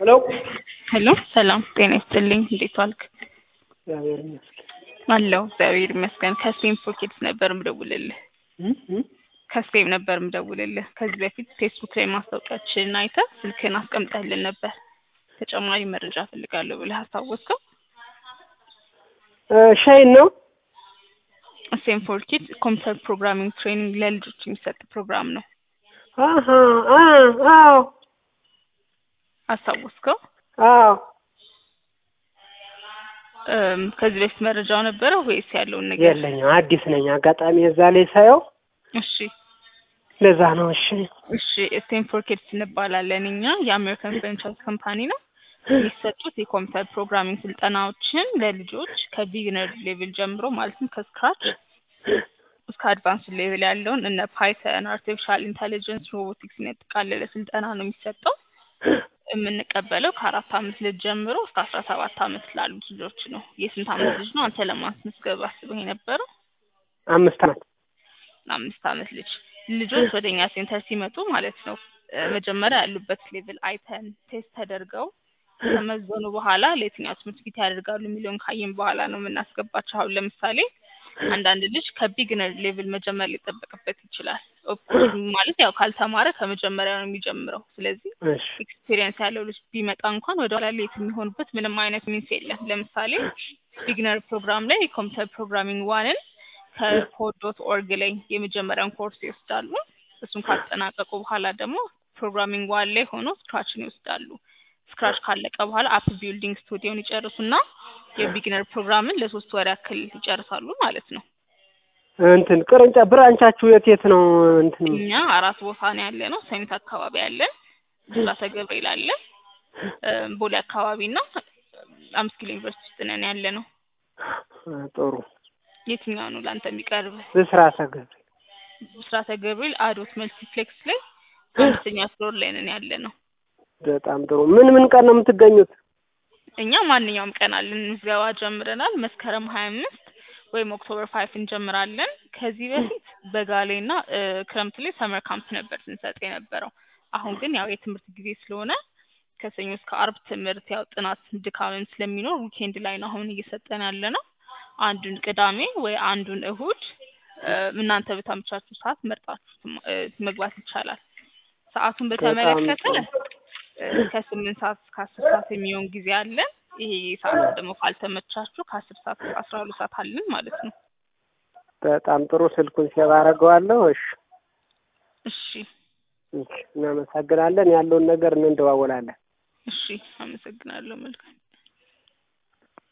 ሄሎ ሄሎ ሰላም ጤና ይስጥልኝ። እንዴት ዋልክ? እግዚአብሔር ይመስገን። አለሁ እግዚአብሔር ይመስገን። ከስፔን ፖኬትስ ነበር ምደውልልህ። እም እም ከስፔን ነበር ምደውልልህ። ከዚህ በፊት ፌስቡክ ላይ ማስታወቂያችንን አይተህ ስልክህን አስቀምጠህልን ነበር። ተጨማሪ መረጃ ፈልጋለሁ ብለህ አስታወስከው። እ ሻይን ነው። ስፔን ፎር ኪድስ ኮምፒውተር ፕሮግራሚንግ ትሬኒንግ ለልጆች የሚሰጥ ፕሮግራም ነው። አሀ አ አዎ አስታወስከው? አዎ እም፣ ከዚህ በፊት መረጃው ነበረ ወይስ ያለውን ነገር? የለኝም፣ አዲስ ነኝ። አጋጣሚ እዛ ላይ ሳየው እሺ ለዛ ነው። እሺ እሺ ስቴንፎርድ ኪድስ እንባላለን እኛ የአሜሪካን ፍራንቻይዝ ካምፓኒ ነው። የሚሰጡት የኮምፒውተር ፕሮግራሚንግ ስልጠናዎችን ለልጆች ከቢግነር ሌቭል ጀምሮ ማለትም ከስክራች እስከ አድቫንስ ሌቭል ያለውን እነ ፓይተን፣ አርቲፊሻል ኢንተሊጀንስ፣ ሮቦቲክስ ያጠቃለለ ስልጠና ነው የሚሰጠው። የምንቀበለው ከአራት አመት ልጅ ጀምሮ እስከ አስራ ሰባት አመት ላሉት ልጆች ነው። የስንት አመት ልጅ ነው አንተ ለማስመዝገብ አስበህ የነበረው? አምስት አመት አምስት አመት ልጅ ልጆች ወደ እኛ ሴንተር ሲመጡ ማለት ነው እ መጀመሪያ ያሉበት ሌቭል አይተን ቴስት ተደርገው ከመዘኑ በኋላ ለየትኛው ትምህርት ቤት ያደርጋሉ የሚለውን ካየን በኋላ ነው የምናስገባቸው። አሁን ለምሳሌ አንዳንድ ልጅ ከቢግነር ሌቭል መጀመር ሊጠበቅበት ይችላል። ኦፍኮርስ ማለት ያው ካልተማረ ከመጀመሪያ ነው የሚጀምረው። ስለዚህ እሺ ኤክስፒሪየንስ ያለው ልጅ ቢመጣ እንኳን ወደ ኋላ ሌት የሚሆንበት ምንም አይነት ሚንስ የለም። ለምሳሌ ቢግነር ፕሮግራም ላይ የኮምፒውተር ፕሮግራሚንግ ዋንን ከኮድ ዶት ኦርግ ላይ የመጀመሪያውን ኮርስ ይወስዳሉ። እሱን ካጠናቀቁ በኋላ ደግሞ ፕሮግራሚንግ ዋን ላይ ሆኖ ስክራችን ይወስዳሉ። ስክራች ካለቀ በኋላ አፕ ቢልዲንግ ስቱዲዮን ይጨርሱና የቢግነር ፕሮግራምን ለሶስት ወር ያክል ይጨርሳሉ ማለት ነው። እንትን ቅርንጫ ብራንቻችሁ የት የት ነው? እንትን እኛ አራት ቦታ ነው ያለ ነው። ሰሚት አካባቢ አለን፣ ብስራተ ገብርኤል አለን፣ እ ቦሌ አካባቢ እና አምስት ኪሎ ዩኒቨርሲቲ ውስጥ ነን ያለ ነው። እ ጥሩ የትኛው ነው ለአንተ የሚቀርብ? ብስራተ ገብርኤል ብስራተ ገብርኤል አዶት መልቲፕሌክስ ላይ አምስተኛ ፍሎር ላይ ነን ያለ ነው። በጣም ጥሩ። ምን ምን ቀን ነው የምትገኙት? እኛ ማንኛውም ቀን አለን። ምዝገባ ጀምረናል። መስከረም ሀያ አምስት ወይም ኦክቶበር ፋይፍ እንጀምራለን። ከዚህ በፊት በጋ ላይ እና እ ክረምት ላይ ሰመር ካምፕ ነበር ስንሰጥ የነበረው። አሁን ግን ያው የትምህርት ጊዜ ስለሆነ ከሰኞ እስከ አርብ ትምህርት ያው ጥናት ድካምም ስለሚኖር ዊኬንድ ላይ ነው አሁን እየሰጠን ያለ ነው። አንዱን ቅዳሜ ወይ አንዱን እሁድ እ እናንተ በታመቻችሁ ሰዓት መርጣችሁ ትማ- እ መግባት ይቻላል። ሰዓቱን በተመለከተ እ ከስምንት ሰዓት እስከ አስር ሰዓት የሚሆን ጊዜ አለን። ይሄ ሰዓት ደግሞ ካልተመቻችሁ ከአስር ሰዓት እስከ አስራ ሁለት ሰዓት አለን ማለት ነው። በጣም ጥሩ። ስልኩን ሴቭ አደርገዋለሁ። እሺ እሺ እሺ፣ እናመሰግናለን። ያለውን ነገር እንደዋወላለን። እሺ፣ አመሰግናለሁ። መልካም